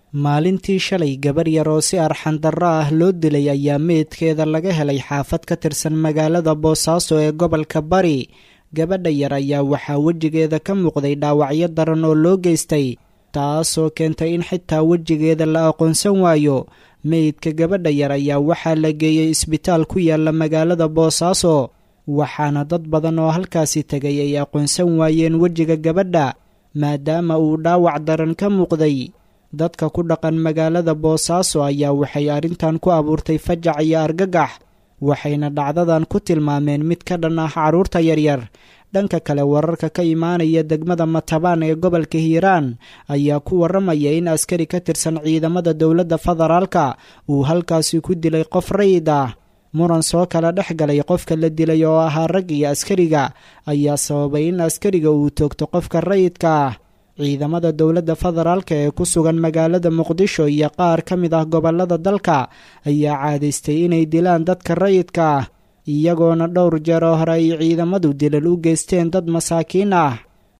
maalintii shalay gabar yar oo si arxandarro ah loo dilay ayaa meydkeeda laga helay xaafad ka tirsan magaalada boosaaso ee gobolka bari gabadha yar ayaa waxaa wejigeeda ka muuqday dhaawacyo daran oo loo geystay taasoo keentay in xitaa wejigeeda la aqoonsan waayo meydka gabadha yar ayaa waxaa la geeyey isbitaal ku yaala magaalada boosaaso waxaana dad badan oo halkaasi tegay ay aqoonsan waayeen wejiga gabadha maadaama uu dhaawac daran ka muuqday dadka ku dhaqan magaalada boosaaso ayaa waxay arrintan ku abuurtay fajac iyo argagax waxayna dhacdadan ku tilmaameen mid ka dhan ah carruurta yaryar dhanka kale wararka ka imaanaya degmada matabaan ee gobolka hiiraan ayaa ku warramaya in askari ka tirsan ciidamada dowladda federaalka uu halkaasi ku dilay qof rayid ah muran soo kala dhex galay qofka la dilay oo ahaa rag iyo askariga ayaa sababay in askariga uu toogto qofka rayidka ah ciidamada dowladda federaalka ee ku sugan magaalada muqdisho iyo qaar ka mid ah gobollada dalka ayaa caadaystay inay dilaan dadka rayidka ah iyagoona dhowr jeer oo hore ay ciidamadu dilal u geysteen dad masaakiin ah